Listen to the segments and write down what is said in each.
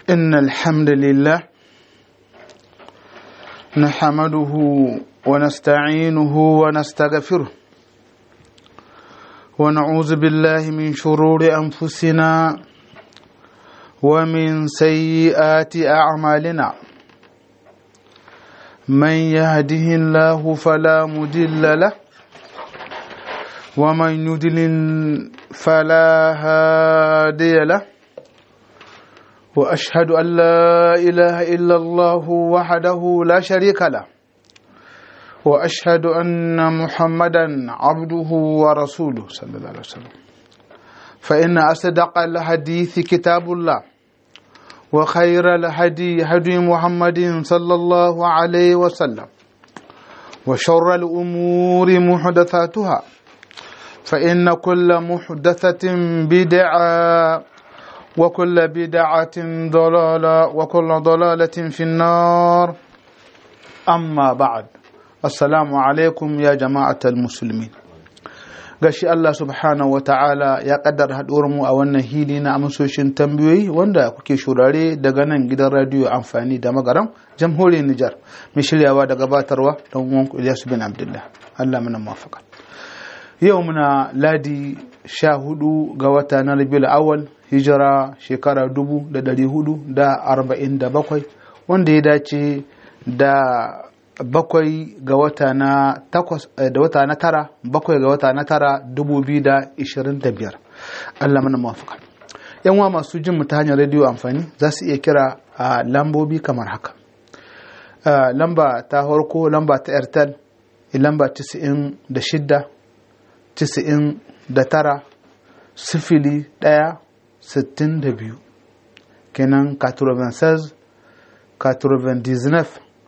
إن الحمد لله نحمده ونستعينه ونستغفره ونعوذ بالله من شرور أنفسنا ومن سيئات أعمالنا من يهده الله فلا مضل له ومن يضلل فلا هادي له واشهد ان لا اله الا الله وحده لا شريك له واشهد ان محمدا عبده ورسوله صلى الله عليه وسلم فان اصدق الحديث كتاب الله وخير الهدي هدي محمد صلى الله عليه وسلم وشر الامور محدثاتها فإن كل محدثة بدعة وكل بدعة ضلالة وكل ضلالة في النار أما بعد السلام عليكم يا جماعة المسلمين gashi Allah subhanahu wa ta'ala ya kaddara mu a wannan hili na amsoshin tambayoyi wanda kuke shurare daga nan gidan radiyo amfani da magaram jamhuriyar Nijar mai shiryawa da gabatarwa don uwanku Ilyasu bin Abdullah Allah mana mafaka yau muna ladi sha hudu ga wata na rabiul awal hijira shekara dubu da dari hudu da arba'in da bakwai wanda ya dace da bakwai ga wata na takwas da wata na tara bakwai ga wata na tara dubu biyu da ishirin da biyar allah mana mafaka yan wa masu jin mu ta hanyar rediyo amfani za su iya kira a lambobi kamar haka lamba ta farko lamba ta airtel lamba 96 tisa'in da tara sifili ɗaya sittin da biyu kenan 96 99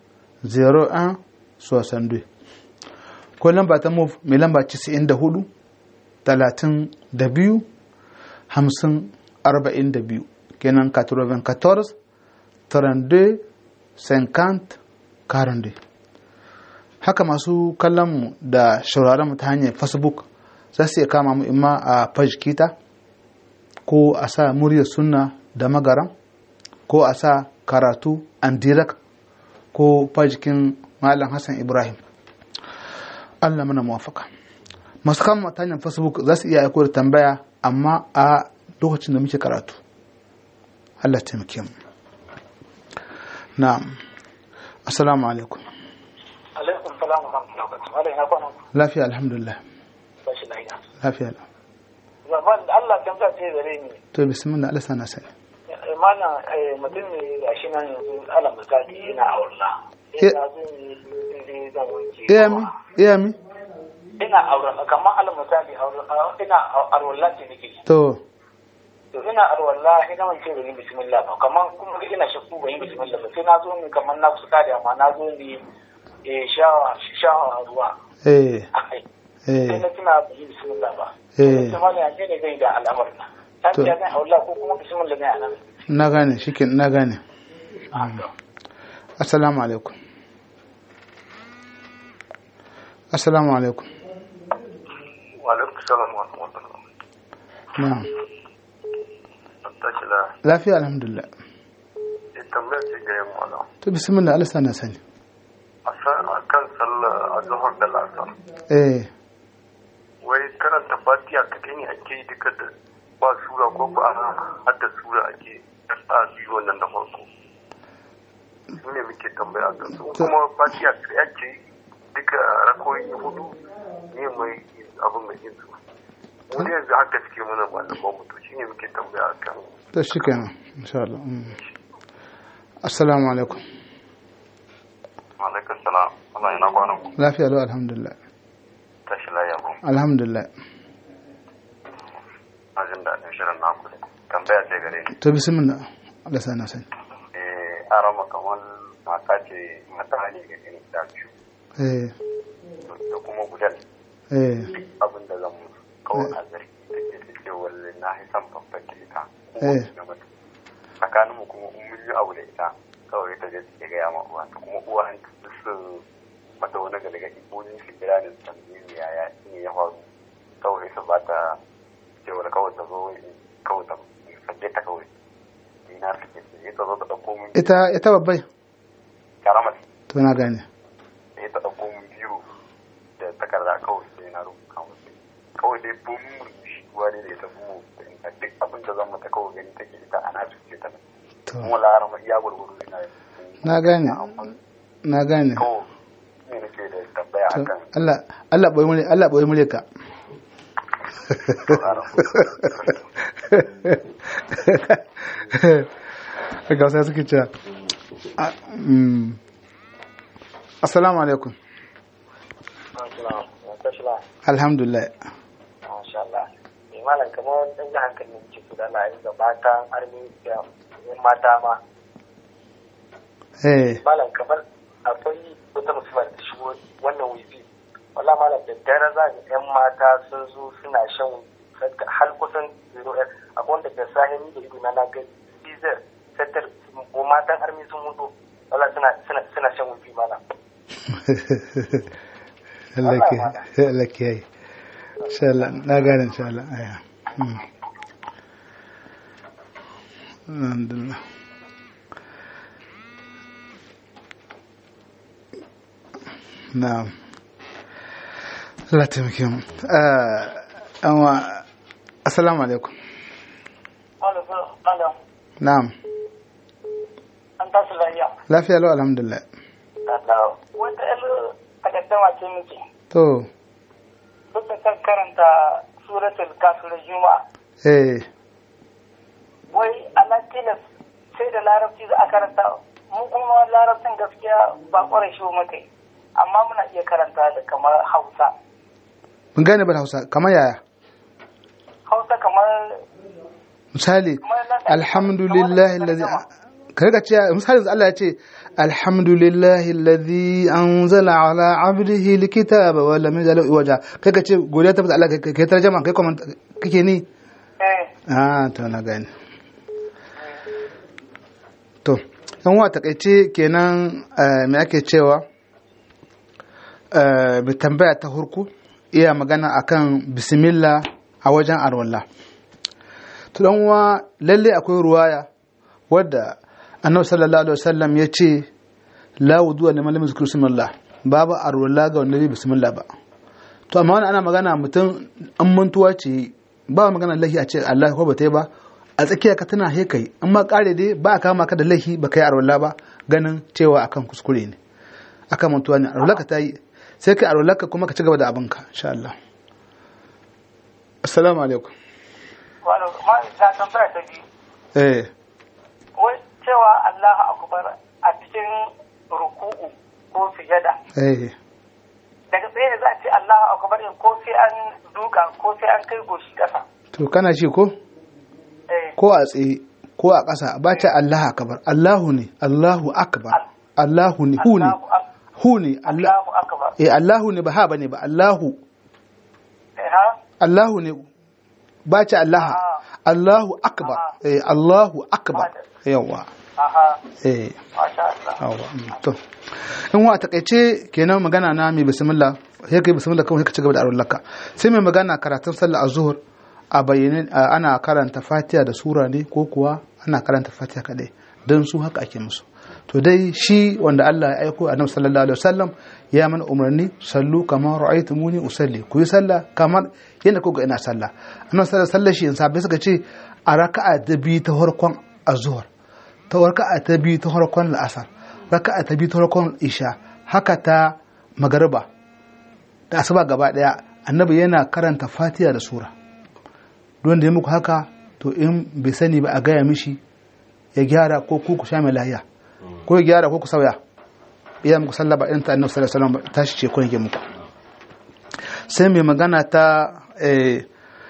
01 62 ko lamba ta move mai lamba 94 talatin da biyu hamsin arba'in da biyu kenan 94 32 50 42 haka masu kallon mu da shauraron mu ta hanyar facebook za su iya kama mu imma a page kita ko a sa muryar sunna da magaram ko a sa karatu and direct ko fajikin malam hassan ibrahim allah mana muwafaka masu kama ta hanyar facebook za su iya aiko da tambaya amma a lokacin da muke karatu allah taimake mu na'am assalamu alaikum alaikum salam wa rahmatullahi wa barakatuh lafiya alhamdulillah bashi lafiya lafiya zaman da Allah kan sa ce gare ni to bismillah Allah sana sani mana mutum ne ga shi nan yanzu ala misali yana aurla Eh. ina zo ne zan wanke iya mi iya mi ina aurla kamar ala misali aurla ina aurla ce nake to to ina arwalla ina wanke ban yi bismillah ba kamar kuma ga ina shakku ban yi bismillah ba sai na zo ne kamar na kusa da amma na zo ne eh shawa shawa ruwa eh akai sai eh na tuna ban yi bismillah ba Eh. sai ma ne ne zai da al'amarin nan ta To. ce zan aurla ko kuma bismillah ne a nan na gane shikin na gane assalamu alaikum assalamu alaikum Wa'alaikum salam wa rahmatullah. na'am Tashi la lafiya alhamdulillah ya tambaya ce ga yan wala. to bismillah Allah sana sani A san a kan sallar azhar da lasar. eh Wai karanta fatiha kaɗai ne ake yi duka da ba sura ko ba a hadda sura ake a biyu wannan da farko. Su ne muke tambaya a kan su. Kuma fatiha kaɗai ake yi duka rakoyi hudu ne mai abin mai yin su. Mu ne yanzu haka suke mana malaman mutu shi ne muke tambaya a kan to shikenan insha Allah mm. assalamu alaikum Alaikar salam. Allah yana kwanan ku. lafiya lau alhamdulillah Tashi la yabo. alhamdulillah na jin daɗin shirin naku ne tambaya ce gare ni to bismillah Allah sana sani eh arama kamar mata ce mata ne ga gani da biyu eh da kuma gudan eh abin da zan musu kawai a zargi da ke ta ce walle na hisan babban da ita ko Eh. wasu da mata tsakanin mu kuma in mun yi abu da ita kawai ta je take gaya ma uwa ta kuma uwa an su mata wani galgadi ko ni su kira da tambayi yaya ne ya faru kawai su ba ta cewar kawai ta zo kawai ta sabbe ta kawai ina suke sai ta zo ta ɗauko min ita ita babbai karamar to na gane sai ta ɗauko min biyu da takarda kawai sai na rubuta musu kawai dai bun murmushi wani da ya tafi mu da duk abin da zan mata kawai gani take ita ana cuce ta to kuma larama iya gurguru ina na gane na gane kawai ne nake da tambaya to akan Allah Allah boye mure Allah boye mure ka ga sai suke cewa a- mm. assalamu alaikum alhamdulillah Masha Allah. Mai malam kamar wani ɗan jihar hankali ne ke gudana a ga mata armi da yan mata ma. eh Malam kamar akwai wata musulman da shigo wannan wifi. Wala malam da dare za ga yan mata sun zo suna shan har kusan zero ɗin. Akwai wanda ke sahini da ido na na ga diesel sattar ko matan armi sun mutu. Wala suna suna suna shan wifi malam. Allah ke Allah ke yi insha Allah na gane insha Allah aya Mm. alhamdulillah na'am Allah taimake mu Ah, anwa assalamu alaikum Malam, na'am an tashi lafiya. lafiya lau alhamdulillah Wata ƴar takaddama ce muke. to duk da kan karanta suratul kafir juma'a eh wai Allah tilas sai da larabci za a karanta mu kuma larabcin gaskiya ba kwarai shi muka yi amma muna iya karanta da kamar hausa mun gane ba da Hausa kamar yaya hausa kamar misali kamar na alhamdulillahi alladhi ka riga cewa misali Allah ya ce alhamdulillahi alladhi anzala ala abdihi alkitaba wa lam yaj'al lahu iwaja kai ka ce godiya ta Allah kai kai tarjuma kai comment kake ni eh ah to na gane to yan wa takaice kenan eh, me ake cewa eh, bi tambaya ta hurku iya magana akan bismillah a wajen arwallah to dan uwa lalle akwai ruwaya wadda annabi sallallahu alaihi wasallam ya ce la wudu liman lam yuzkuru bismillah babu arwallah ga wanda bai bismillah ba to amma wannan ana magana mutum an mantuwa ce ba magana lahi a ce Allah ko ba ta yi ba a tsakiya ka tana he kai amma kare dai ba a kama ka da lahi ba kai arwallah ba ganin cewa akan kuskure ne akan mantuwa ne arwallah ka ta yi sai kai arwallah ka kuma ka ci gaba da abinka insha Allah assalamu alaikum wani ma ta tambaya ta biyu eh wai cewa Allahu akbar a cikin ruku'u ko sujada eh daga tsaye ne za a ce Allahu akbar din ko sai an duka ko sai an kai goshi kasa to kana ci ko eh ko a tsaye ko a ƙasa ba ta Allah akbar Allahu ne Allahu akbar Allahu ne hu ne Allahu ak- hu ne Allah Allahu akbar eh Allahu ne ba ha bane ba Allahu eh ha Allahu ne ba ta Allah Allahu akbar eh Allahu akbar yawa aha eh masha Allah yawa mm, to in wa takaice kenan magana na mai bismillah sai kai bismillah kawai ka ci gaba da arwallaka sai mai magana karatun sallah azhur a bayyane a- ana karanta fatiha da sura ne ko kuwa ana karanta fatiha kadai don su haka ake musu to dai shi wanda Allah ya aiko annabi sallallahu alaihi wasallam ya mana umarni sallu kamar ra'aytumuni usalli ku yi sallah kamar yadda kuka ina sallah annabi sallallahu alaihi wasallam shi in sabai suka ce a raka'a da biyu ta farkon azhur ta raka'a ta biyu ta farkon la'asar raka'a ta biyu ta farkon isha haka ta magariba da asuba gaba daya annabi yana karanta fatiha da sura don da ya muku haka to in bai sani ba a gaya mishi ya gyara ko ku ku sha mai lahiya ko ya gyara ko ku sauya iya muku sallah ba irin ta annabi sallallahu alaihi wasallam tashi ce ko yake muku sai mai magana ta eh,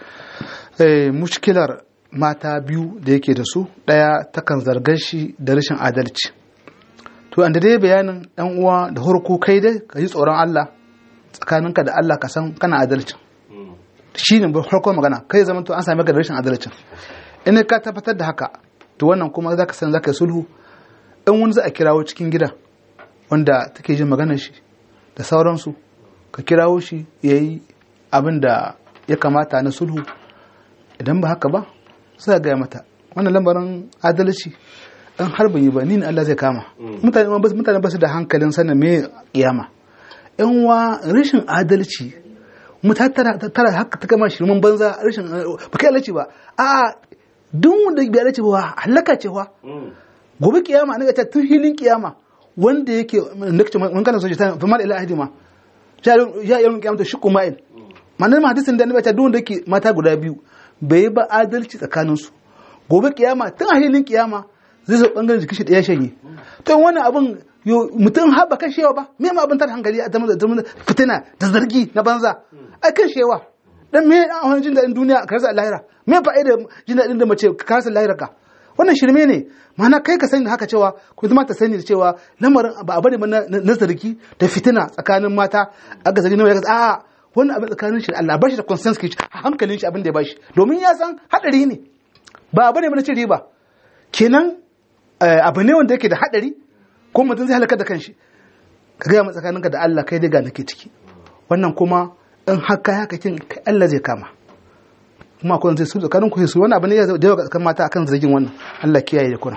eh, mushkilar mata biyu da yake da su ɗaya takan zargar shi da rashin adalci to an da dai bayanin ɗan uwa da harko kai dai ka yi tsoron Allah tsakaninka da Allah ka san kana adalcin shi ne farkon magana kai zama to an same ka da rashin adalcin in ka tabbatar da haka to wannan kuma za ka san za ka yi sulhu in wani za a kirawo cikin gida wanda take jin maganar shi da sauransu ka kirawo shi ya yi abin da ya kamata na sulhu idan ba haka ba sai gaya mata wannan lambarin adalci in har ban yi ba ni ne Allah zai kama mutane ma bas- mutane ba su da hankalin sanin me kiyama yan wa rashin adalci mu ta tara ta tara haka ta kama shirman banza rashin ba kai adalci ba a duk wanda bai adalci ba halaka ce wa gobe kiyama na ta tun hilin kiyama wanda yake nake mun kana soje ta fa mal ila ahdi ma ya ya yawan kiyama to shukku ma'il manan hadisin da annabi ta duk wanda yake mata guda biyu bai ba adalci tsakanin su gobe kiyama tun a hilin kiyama zai zo bangaren jikin shi da ya shanye to wannan abun yo mutum har ba kashewa ba me ma abin tar hankali a zama da fitina da zargi na banza ai kashewa dan me an wani jin daɗin duniya ka rasa lahira me fa'ida jin daɗin da mace ka rasa lahira ka wannan shirme ne mana kai ka sani haka cewa ku zama ta sani da cewa lamarin ba a bari ba na na zargi da fitina tsakanin mata aka zargi na wani a wannan abin tsakanin shi da Allah bashi da consensus ke hankalin shi abin da ya bashi domin ya san hadari ne ba a bari ba na cin riba kenan eh, abu ne wanda yake da hadari ko mutum zai halaka da kanshi ka gaya mu tsakaninka da Allah kai dai ga nake ciki wannan kuma in haka haka kin kai Allah zai kama kuma akwai zai su tsakanin ku su wani abu ne ya da yawa ga tsakanin mata akan zargin wannan Allah kiyaye da kuna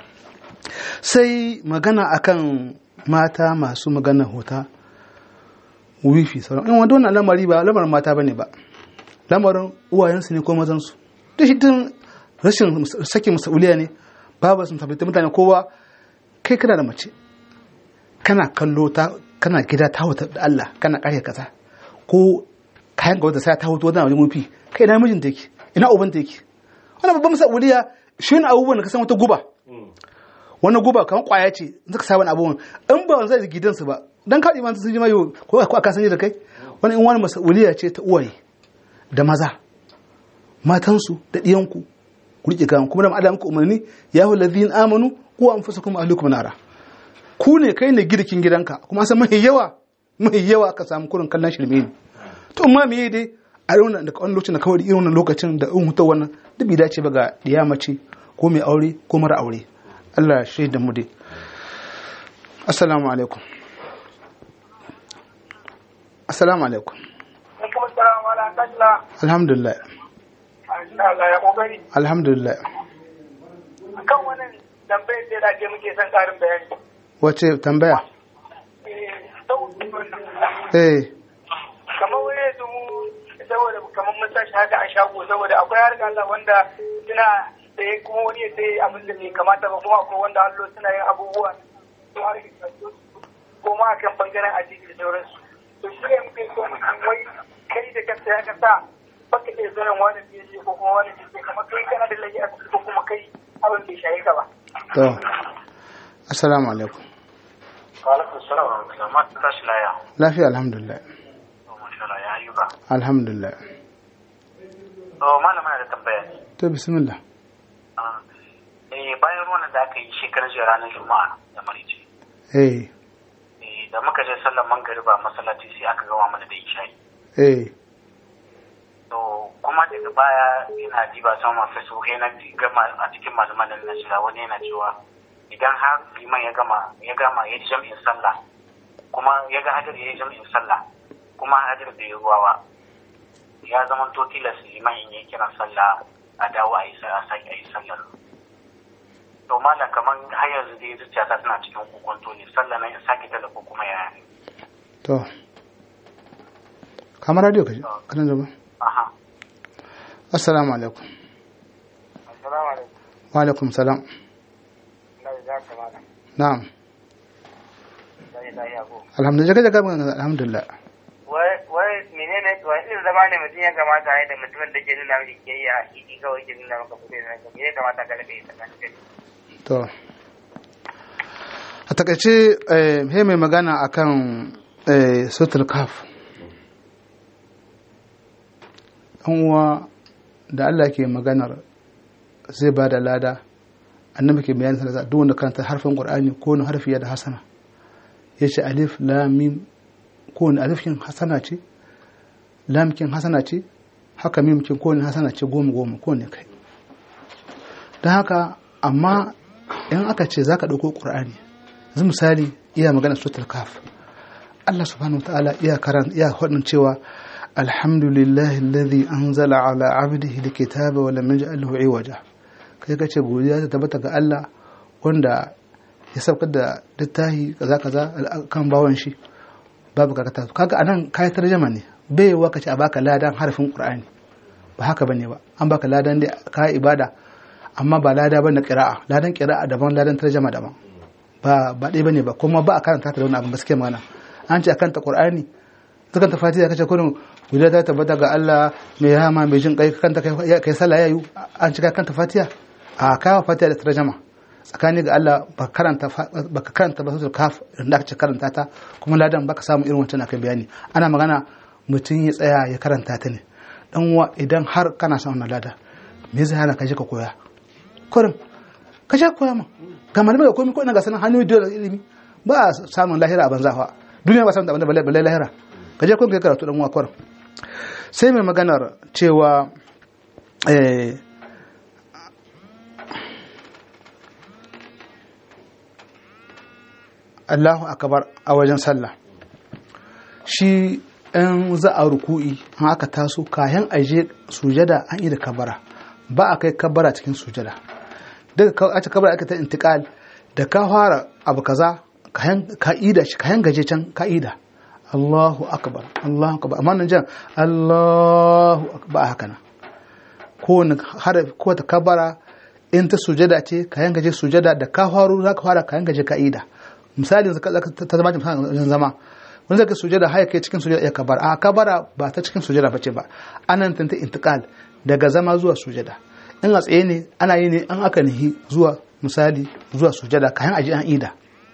sai magana akan mata masu magana hota wifi sauran in wanda wannan lamari ba lamarin mata bane ba lamarin uwayensu ne ko mazansu duk shi tun rashin sakin masauliya ne babu sun tabbata mutane kowa kai kana da mace kana kallo ta kana gida ta wuta da Allah kana kare kaza ko kayan ga wata sai ta hutu wata wajen mufi kai ina mijin take ina uban take wannan babban masauliya shi ne abubuwan da ka san wata guba wani guba kamar kwaya ce in ka sa wani abubuwan in ba zai gidansu ba dan kaɗi ma sun ji mayo ko ko aka sani da kai wani in wani masauliya ce ta uwaye da maza matansu da ɗiyanku ku riƙe kan kuma da Allah muku umarni ya hu ladhin amanu ku anfusakum ahlikum nara ku ne kai ne girkin gidanka kuma san mai yawa mai yawa ka samu kurin kallon shirme ne to amma me dai a wannan da kawai lokacin da kawai irin wannan lokacin da in hutar wannan duk bai dace ba ga diya mace ko mai aure ko mara aure Allah ya da mu dai assalamu alaikum assalamu alaikum Alaikum assalam wa rahmatullah. alhamdulillah Allah ya kokari. alhamdulillah Kan wannan tambayar da da ke muke son karin bayani. wace tambaya Eh, sau- eh kamar wani yanzu mu saboda kamar mun tashi haka a shago saboda akwai harka Allah wanda suna sai kuma wani ya sai abin da bai kamata ba kuma akwai wanda Allah suna yin abubuwa su har ko ma akan bangaren addini da sauransu to shi ne muke so mu san wai kai da kanta ya kasa baka iya sanin wani bai ce ko kuma wani bai kamar kai kana da laifi a ciki ko kuma kai abin bai shaye ka ba to assalamu alaikum alaikum salam wa rahmatullahi ma tashi laya lafiya alhamdulillah masha Allah ya ayyuka alhamdulillah to malama da tambaya ne to bismillah eh bayan ruwan da aka yi shekarar jiya ranar juma'a da marice eh eh da muka je sallar mangariba masallaci sai aka gama mana da isha'i eh to kuma daga baya ina diba sama facebook yana gama a cikin malaman nan na shiga wani yana cewa idan har liman ya gama ya gama ya ji jam'in sallah kuma ya ga hajar ya yi jam'in sallah kuma hajar bai yi ruwa ba ya zama to tilas liman in yi kiran sallah a dawo a yi sa- a sake a yi sallar to malam kamar har yanzu dai zuciyata tana cikin kokonto ne sallah nan in sake tala ko kuma yaya ne to kamar radio kaji kana da ba aha assalamu alaikum assalamu alaikum wa alaikum salam na da zaka malam na'am sai da ya go alhamdulillah kaje ka magana alhamdulillah wai wai menene wai irin zama ne mutum ya kamata ya da mutumin da ke nuna miki ke yi a hidi kawai ke nuna maka kuɗi na ka ya kamata ka rabe ta kan kai to a takaice eh he mai magana akan eh sutul kaf dan uwa da Allah ke maganar zai ba da lada annabi ke bayanin sallah duk wanda karanta harfin qur'ani ko wani harfi ya da hasana yace alif lam mim ko wani alif kin hasana ce lam kin hasana ce haka mim kin ko wani hasana ce goma goma ko ne kai don haka amma in aka ce zaka dauko qur'ani yanzu misali iya magana suratul kaf Allah subhanahu wataala iya karan iya hadin cewa alhamdulillahi alladhi anzala ala abdihi alkitaba wa lam yaj'al lahu iwaja kai ka ce godiya ta tabbata ga Allah wanda ya saukar da littafi kaza kaza kan bawan shi babu karkata kaga anan kai tarjama ne bai wa ka ce a baka ladan harfin qur'ani ba haka bane ba an baka ladan da ka ibada amma ba lada bane qira'a ladan qira'a daban ladan tarjama daban ba ba dai bane ba kuma ba a karanta ta da wani abin gaskiya magana an ce akan ta qur'ani dukan ta fatiha kace kurin godiya ta tabbata ga Allah mai rahama mai jin kai kanta kai kai sallah yayu an cika kanta fatiha a kawo fatiha da tarjama tsakani ga Allah ba karanta ba ka karanta ba suratul kaf da aka ce karanta ta kuma ladan baka samu irin wancan akai bayani ana magana mutum ya tsaya ya karanta ta ne dan uwa idan har kana son wannan lada me zai hana ka je ka koya kurin ka je koya ma ga malamai da komai ko ina ga sanan hanyoyi da ilimi ba a samun lahira a banza fa duniya ba samun da balle balle lahira ka je kun kai karatu dan uwa kurin sai mai maganar cewa eh Allahu akbar a wajen sallah shi in za a ruku'i an aka taso kayan aje sujada an yi da kabara ba a kai kabara cikin sujada daga aka kabara aka ta intikal da ka fara abu kaza kayan ka'ida shi kayan gaje can ka'ida Allahu akbar Allahu akbar amma nan jan Allahu akbar haka nan ko harafi ko ta kabara in ta sujada ce kayan gaje sujada da ka faru za ka fara kayan gaje ka'ida misali ta zama wajen zama wanda zaka sujada haya kai cikin sujada ya kabara a kabara ba ta cikin sujada bace ba anan tanta intiqal daga zama zuwa sujada in a tsaye ne ana yi ne an aka nihi zuwa misali zuwa sujada kayan aji an ida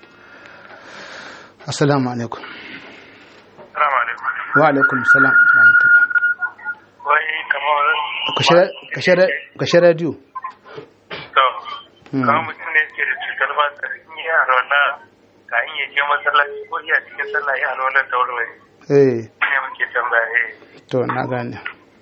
assalamu alaikum Assalamu alaikum. wa alaikum salam rahmatullah Wai kamar ka share radio to kamar mutum ne ke da cutar ba ta yi alwala ka in ya je masallaci ko iya cikin sallah ya alwala da wurwuri. eh Ne muke tambaya eh. to na gane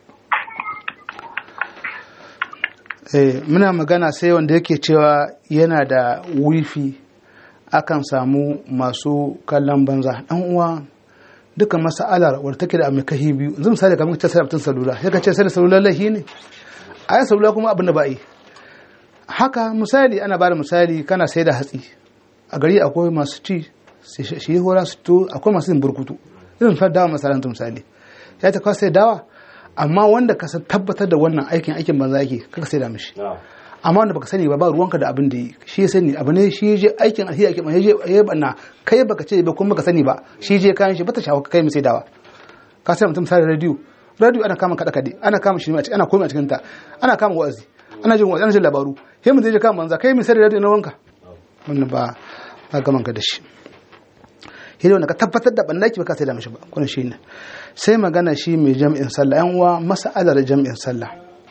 eh muna magana sai wanda yake cewa yana da wifi akan samu masu kallon banza dan uwa duka mas'alar wadda take da mai kahi biyu yanzu misali kamar ce sai mutum salula sai ka ce sai salula lahi ne a yi salula kuma abin da ba yi haka misali ana ba da misali kana sai da hatsi a gari akwai masu ci shi hora su to akwai masu yin burkutu irin fa dawa masalanta misali ya ta kawai sai dawa amma wanda ka san tabbatar da wannan aikin aikin banza yake kaka sai da mishi amma wanda baka sani ba ba ruwanka da abin da yi shi ya sani abu ne shi je aikin alheri aikin ya je ya banna kai baka ce ba kuma baka sani ba shi je kayan shi bata shawo kai mai sai dawa ka sai mutum sai radio radio ana kama kada kade ana kama shi ana komai a cikin ta ana kama wa'azi ana jin wa'azi ana jin labaru sai mun je kama banza kai mai sai radio na wanka wannan ba ba gaman ka da shi hidda wanda ka tabbatar da bannaki ba ka sai da mishi ba kuna shi ne sai magana shi mai jam'in sallah yan uwa mas'alar jam'in sallah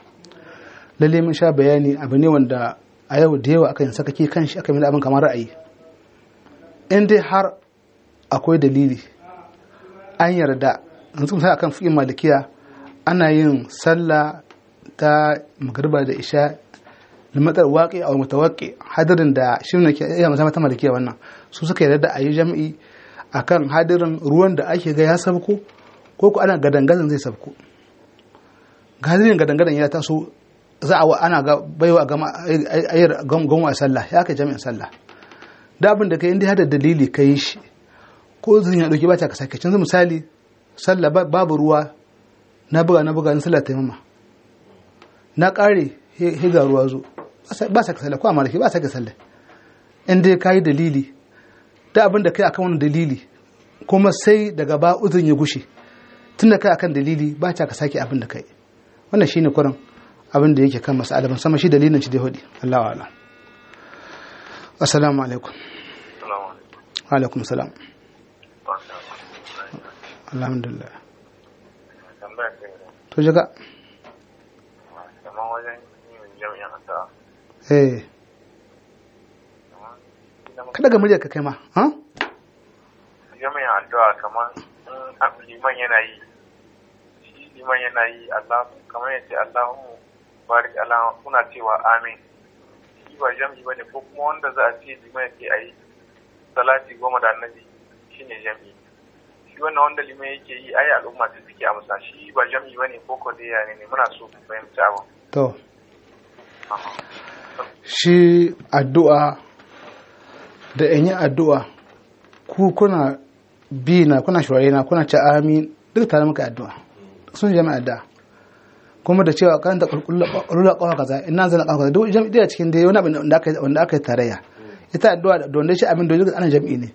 lalle mun sha bayani abu ne wanda a yau da yawa aka yin sakake kan shi aka yi abin kamar ra'ayi in dai har akwai dalili an yarda yanzu misali akan fi'in malikiya ana yin sallah ta magariba da isha da matsar waƙe a mutawaƙe hadirin da shirin da ke iya mazama ta malikiya wannan su suka yarda da a yi jam'i akan hadirin ruwan da ake ga ya sabko ko ko ana gadangadan zai sabko hadirin gadangadan ya taso za a ana ga baiwa gama ayyar gama sallah ya kai jami'in sallah da abin da kai inda hada dalili ka yi shi ko zan ya dauki bata ka sake canza misali sallah babu ruwa na buga na buga na sallah taimama na kare higa ruwa zo ba sa ka sallah ko amma ba sa ka sallah in dai ka yi dalili da abin da kai akan wani dalili kuma sai daga ba uzun ya gushe tunda kai akan dalili ba ta ka sake abin da kai wannan shine kurin abin da yake kan mas'ala ban sama shi dalilin shi da hudi Allahu a'lam assalamu alaikum wa alaikum salam alhamdulillah to jaga kamar wajen yin jami'an asa eh kada ga murya ka kai ma ha jami'an addu'a kamar in liman yana yi shi liman yana yi Allah kamar yace Allahumma barik ala kuna cewa amin shi ba jam'i bane ko kuma wanda za a ce liman yake ayi salati goma da annabi shine jam'i shi wannan wanda liman yake yi ayi al'umma ta suke amsa shi ba jam'i bane ko ko dai ne muna so mu fahimci abu to shi addu'a da in yi addu'a ku kuna bi na kuna shawari na kuna ce amin duk tare muka addu'a sun jami'a addu'a kuma da cewa kan da kulula kawa kaza ina zana kawa kaza duk jami'a cikin dai wani abin da aka wanda aka yi tarayya ita addu'a da wanda shi abin da duk ana jami'i ne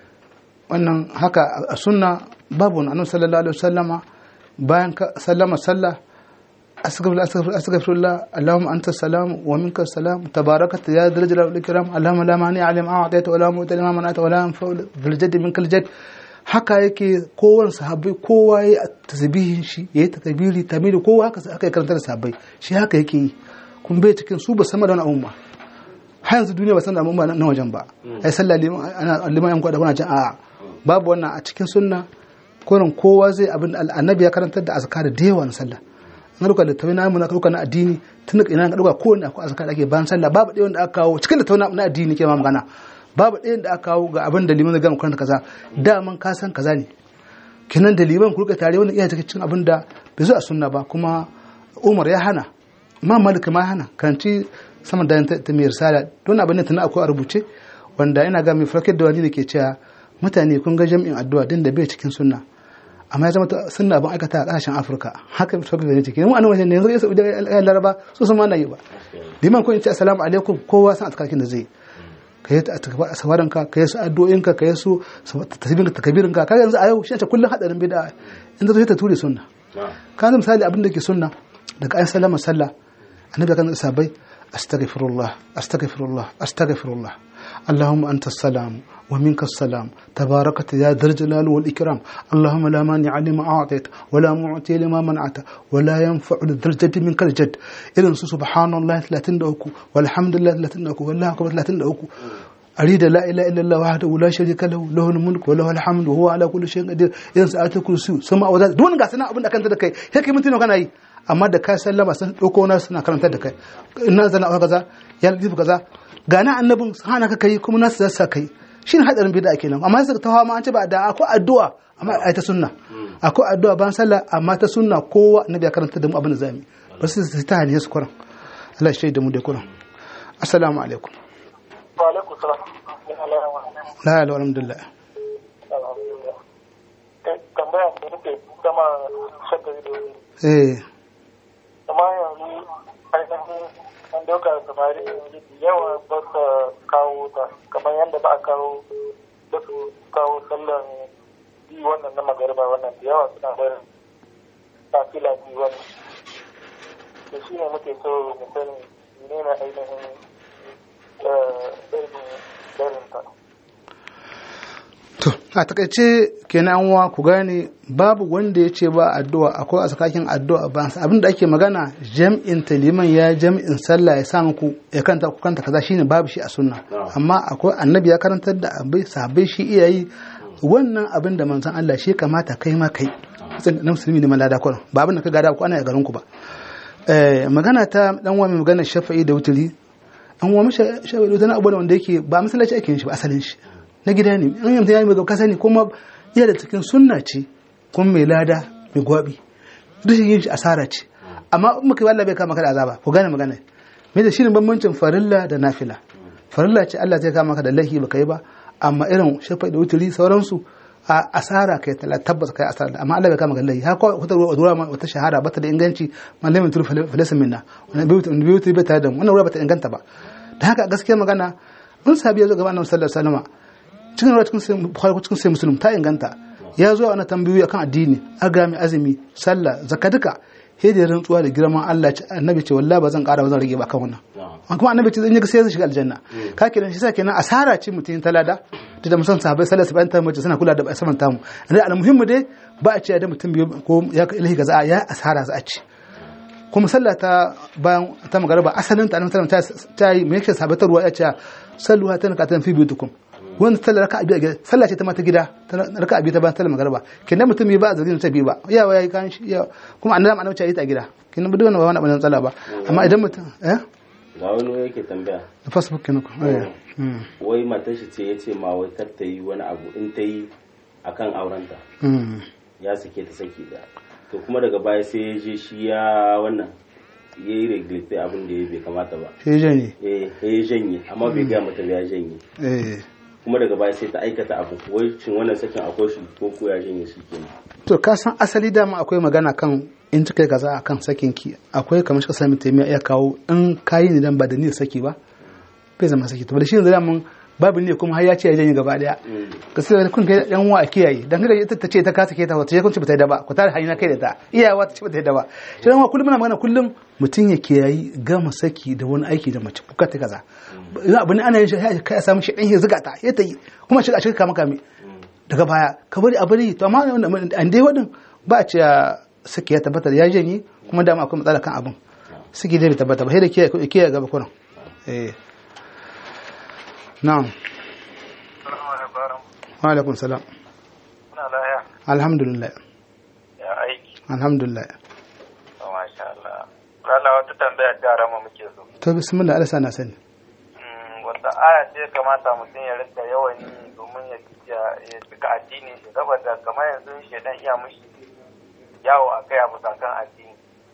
wannan haka a sunna babu wani annabi sallallahu alaihi wasallama bayan sallama sallah astaghfirullah astaghfirullah astaghfirullah allahumma anta salam wa minka salam tabarakata ya dal jalal wal ikram allahumma la mani alim a'tayta wa la mu'ti lima mana'ta wa la yanfa bil jadd minkal jadd haka yake kowane sahabbai kowa ya tasbihin shi yayi takbiri tamidi kowa haka haka karanta da sahabbai shi haka yake yi kun bai cikin su ba sama da wani abun ba har yanzu duniya ba san da abun ba na wajen ba ai sallah liman ana liman yan kwada kuna jin a'a babu wannan a cikin sunna kurin kowa zai abin annabi ya karantar da azkar da yawa na sallah an ruka da tawi na mu na ruka na addini tun da ina ga ruka ko ne akwai azkar ake bayan sallah babu ɗaya wanda aka kawo cikin da tawi na addini ke ma magana babu ɗaya da aka kawo ga abin da liman zai karanta kaza daman ka san kaza ne kinan da liman kurka tare wannan iya cikin abin da bai zo a sunna ba kuma Umar ya hana Imam Malik ma hana karanci sama da ta mai risala don abin da tana akwai a rubuce wanda ina ga mai farkar da wani ne ke cewa mutane kun ga jami'in addu'a din da bai cikin sunna amma ya zama sunna ban aikata a kasashen afirka haka mai sauƙi da ciki mu anan wajen ne yanzu ya saudi ya laraba su sun mana yi ba liman kun ce assalamu alaikum kowa san atkakin da zai ka yi a sawaran ka ka yi su addu'o'in ka ka yi su tasbihin ka takabirin ka kaga yanzu a yau shi ne kullun hadarin bid'a in zai ta ture sunna ka zama misali abin da ke sunna daga ayin sallama sallah annabi kan sabai astaghfirullah astaghfirullah astaghfirullah اللهم أنت السلام ومنك السلام تباركت يا ذا الجلال والإكرام اللهم لا مانع لما أعطيت ولا معطي لما منعت ولا ينفع ذا الجد منك الجد إذن سبحان الله 33 والحمد لله 33 والله أكبر 33 أريد لا إله إلا الله وحده لا شريك له له الملك وله الحمد وهو على كل شيء قدير إذن سألت كرسي سما وذات دون قاسنا أبن أكنت دكاي هيك متين وكان أي amma da ka sallama sun ɗauko na suna karantar da kai ina zana a kaza ya lafi kaza gana annabin hana ka kai kuma nasu zasa kai shi ne hadarin bid'a kenan amma sai ta hawa ma an ce ba da akwai addu'a amma ai ta sunna akwai addu'a ban sallah amma ta sunna kowa annabi ya karanta da mu abin da zamu ba su ta haliye su kuran Allah ya shaida mu da kuran assalamu alaikum wa alaikum salam la ilaha alhamdulillah tambaya da nake kama shakari da wani eh amma yanzu ainihin an dauka samari yanzu da yawa ba su kawo ta kamar yadda ba a kawo ba su kawo sallan bi wannan na magariba wannan da yawa suna barin tafila bi wannan da shi ne muke so mu sani ne na ainihin barin ta To, a takaice kenan wa ku gane babu wanda ya ce ba addu'a akwai a tsakakin addu'a ba abin da ake magana jam'in taliman ya jam'in sallah ya sa muku ya kanta ku kanta kaza shine babu shi a sunna amma akwai annabi ya karantar da abai sahabbai shi iyayi wannan abin da manzon Allah shi kamata kai ma kai na musulmi ne malada ko ba abin da ka gada ku ana ya garin ku ba eh magana ta dan wa mai magana shafa'i da wuturi an wa mashi shafa'i da wuturi abu wanda yake ba masallaci ake yin shi ba asalin shi na gida ne an yamta yayi mai ka sani kuma iya da cikin sunna ce kuma mai lada mai gwabi duk yin shi asara ce amma in muka Allah bai kama ka da azaba ku gane magana me da shirin bambancin farilla da nafila farilla ce Allah zai kama ka da lahi baka yi ba amma irin shafa da wuturi sauransu a asara kai tala tabbas kai asara amma Allah bai kama ka da lahi haka wata ruwa wata shahara bata da inganci malamin tur falasa minna wannan bai wuturi bai tare da wannan ruwa bata inganta ba da haka gaskiya magana mun sabi ya zo gaba annabi sallallahu alaihi wasallam cikin ruwa cikin bukhari cikin sai muslim ta inganta ya zo ana tambayoyi akan addini agami azumi sallah zakka duka sai da rantsuwa da girman Allah annabi ce wallahi ba zan ƙara ba zan rage ba kan wannan an kuma annabi ce zan yi sai zai shiga aljanna ka kenan shi sa kenan asara ce mutum talada da da musan sahabbai sallallahu alaihi wasallam mace suna kula da saman tamu ne almuhimmu dai ba a ce da mutum biyu ko ya ilahi ga za ya asara za a ci kuma sallah ta bayan ta magariba asalin ta annabi ta yi me yake sabatarwa ya ce salluha ta nakatan fi biyutukum wanda ta raka abi a gida sallah ce ta mata gida ta raka abi ta ba ta magarba kenan mutum bai ba a zargin ta bi ba yawa yayi kan shi kuma annabi annabi ce yi ta gida kenan ba duk wannan ba wani abin tsala ba amma idan mutum eh ga wani yake tambaya da facebook kenan wai matar shi ce yace ma wai kar ta yi wani abu in ta yi akan aurenta ya sake ta saki da to kuma daga baya sai ya je shi ya wannan ya yi reglite abin da ya bai kamata ba shi janye eh ya janye amma bai gaya mata ba ya janye eh kuma daga baya sai ta aikata abu wai shin wannan sakin akwai shi ko ko ya janye shi kenan to ka san asali dama akwai magana kan in ta kai kaza akan sakin ki akwai kamar shi ka sami taimiya iya kawo in kayi ne dan ba da niyyar saki ba bai zama saki to da shi yanzu daman babu ne kuma har ya ce ya janye gaba daya gaskiya kun kai yan uwa a kiyaye dan kada ita ta ce ta kasa ke ta wata kun ce bata yi da ba ku tare hanyar kai da ta iyawa ta ce bata yi da ba shi dan uwa kullum muna magana kullum mutum ya kiyayi gama saki da wani aiki da mace kuka ta kaza ina abu ne ana yin shi kai a samu shi dan ya zuga ta ya ta yi kuma shi a shi kama kame daga baya ka bari a bari to amma an dai wadin ba a ce saki ya tabbata ya janye kuma dama akwai matsala kan abin saki dai bai tabbata ba sai da kiyaye kiyaye gaba kuran eh na'am wa alaikum salam Muna laya alhamdulillah ya aiki. alhamdulillah Oh, Masha Allah. Lala wata tambaya ta rama muke so. to bismillah Allah sana sani Mm, Wata aya ce ya kamata mutum ya rinka yawan yi domin ya ya- ya cika addinin shi saboda kamar yanzu shedan iya mushi yawo a kai abu kan addini.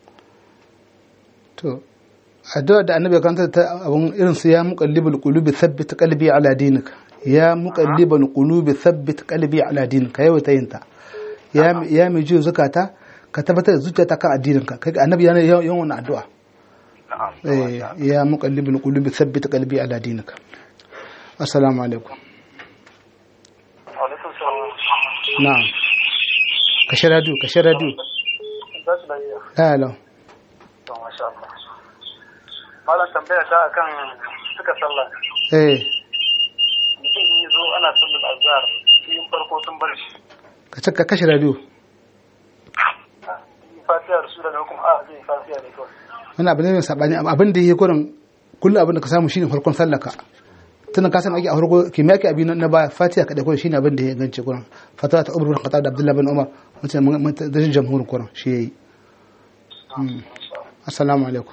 to addu'a da annabi ya kanta ta abun irin su ya muqallibul qulubi thabbit qalbi ala dinik ya muqallibul qulubi thabbit qalbi ala dinik yau ta yin ta ya ya mai jiyo zakata ka tabbatar da zuciyarta kan addinin ka kai annabi yana yawan yawan wannan addu'a Na'am. eh ya muqallibul qulubi thabbit qalbi ala dinik assalamu alaikum Alaikum salam. na'am kashe radio kashe radio Tashi lafiya. hello To, Masha Allah. Malam tambaya ta akan suka sallah. eh Mutum yi zo ana sallar azhar. Yin farko sun bar shi. ka ce ka kashe radio Yi fatiha da sura da kuma a zai yi fatiha ne kawai. wani abu ne mai sabani abin da yake gurin kullum abin da ka samu shine farkon sallaka tunan ka san ake a farko kimiyya ke abin na baya fatiha kadai gurin shine abin da ya gance gurin fatawa ta umar bin khattab da abdullahi bin umar mutum da jamhurin gurin shi yayi Mm. assalamu alaikum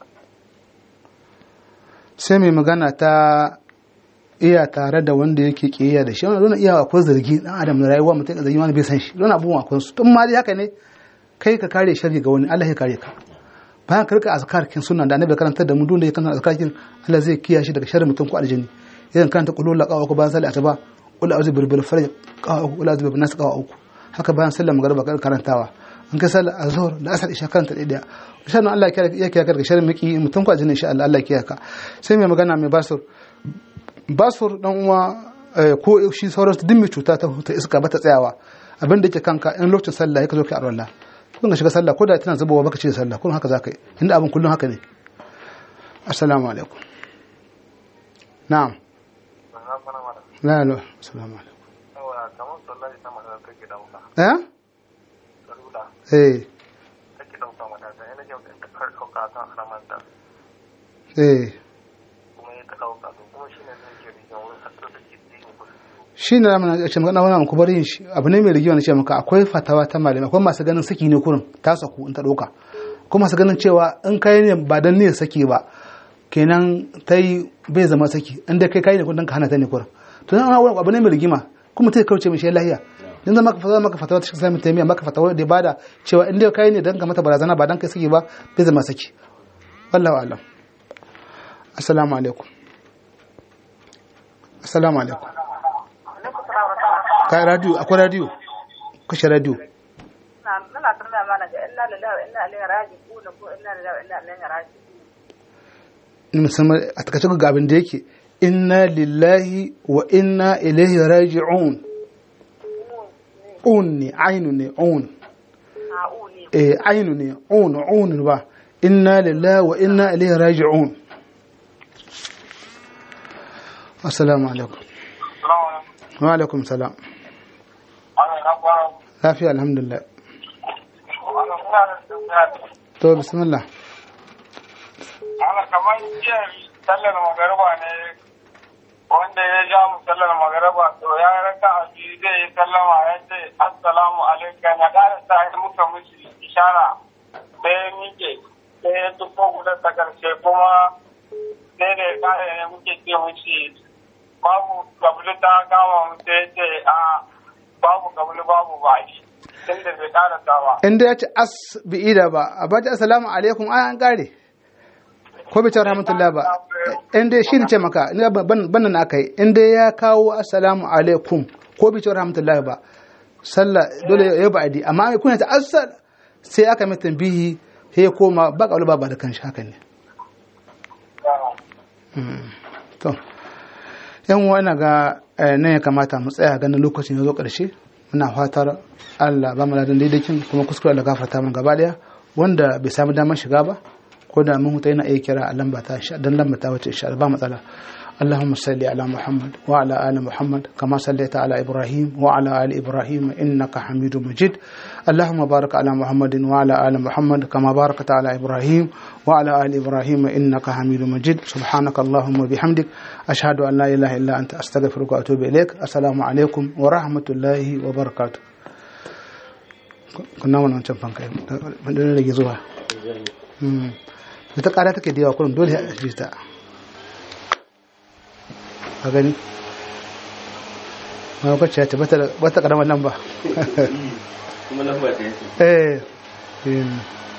sai mai magana ta iya tare da wanda yake kiyaya da shi wannan don iya akwai zargi dan adam na rayuwa mutum da zargi wani bai san shi don abubuwan akwai su tun ma dai haka ne kai ka kare sharri ga wani Allah ya kare ka bayan ka rika azkar kin sunan da annabi karantar da mu dole ya karanta azkar kin Allah zai kiyaye shi daga sharri mutum ko aljanni idan karanta qulul la qawa ko bayan sallah asuba qul a'udhu birbil falaq qawa qul a'udhu bin nas qawa uku haka bayan sallah magriba ka karantawa in ka sallah azhar da asar isha karanta daya insha Allah Allah ya kiyaye ka daga sharri miki mutum ko aljanni insha Allah Allah ya kiyaye ka sai mai magana mai basur basur dan uwa ko shi sauran duk mai cuta ta iska ba ta tsayawa abin da yake kanka in lokacin sallah ya ka zo ka arwallah kun ga shiga sallah ko da tana zubowa baka ce da sallah kun haka zaka yi inda abin kullun haka ne assalamu alaikum na'am la la assalamu alaikum kamar sallah ita magana kake dauka eh salula eh kake dauka mata da yana jin ta kar dauka kan haramanta eh kuma ya ka dauka to kuma shine zai ke rikin wurin hatta da ke dini ko shi ne na ce magana wannan ku bari shi abu ne mai rigiwa na ce maka akwai fatawa ta malami akwai masu ganin saki ne kurin ta saku in ta doka akwai masu ganin cewa in kai ne ba dan ne saki ba kenan ta yi bai zama saki in dai kai kai ne kun ka hana ta ne kurin to nan wani abu ne mai rigima kuma ta kauce mai shi lahiya dan zama ka fatawa maka fatawa ta cikin taimiya maka fatawa da bada cewa in dai kai ne dan ka mata barazana ba dan kai saki ba bai zama saki wallahu a'lam assalamu alaikum assalamu alaikum ka radio akwai radio kashe radio muna tambaya mana ga inna lillahi wa inna ilaihi raji'un ko inna lillahi wa inna ilaihi raji'un musamman a takaice ga abin da yake inna lillahi wa inna ilaihi raji'un un ne ainu ne un a'u ne eh ainu ne un un ba inna lillahi wa inna ilaihi raji'un assalamu alaikum wa alaikum salam lafiya alhamdulillah to bismillah ana kamar jiya sallar magariba ne wanda ya ja mu sallar magariba to ya raka a biyu zai yi sallama ya ce assalamu alaikum ya ƙara sa ya muka mishi ishara sai ya miƙe sai ya tufo guda ta ƙarshe kuma sai da ya ƙara ne muke ce mishi babu kabili ta kama mu sai ya ce a babu kabili babu bashi tunda bai ƙara dawa inda ya ce as bi ida ba a bace assalamu alaikum ai an kare ko bai ce rahmatullah ba inda shi ne ce maka ina ban ban nan aka yi inda ya kawo assalamu alaikum ko bai ce rahmatullah ba sallah dole ya ba adi amma kuna ta assal sai aka mai tambihi sai ya koma ba kaulu ba ba da kanshi haka ne Mm. to yan uwa ina ga eh, nan ya kamata mu tsaya ganin lokacin ya zo ƙarshe muna fatar Allah ba mu ladan daidaikin kuma kuskure da gafarta mun gaba daya wanda bai samu damar shiga ba ko da mun huta yana iya kira a lamba ta sha dan lamba ta wace insha Allah ba matsala اللهم صل على محمد وعلى آل محمد كما صليت على إبراهيم وعلى آل إبراهيم إنك حميد مجيد اللهم بارك على محمد وعلى آل محمد كما باركت على إبراهيم وعلى آل إبراهيم إنك حميد مجيد سبحانك اللهم وبحمدك أشهد أن لا إله إلا أنت أستغفرك وأتوب إليك السلام عليكم ورحمة الله وبركاته كنا وانا wancan fanka da rage zuwa da ta kara take da yawa kullum dole a ji ta ka gani ma kwacce ya ce bata karamar nan ba kuma lamba ta yake eh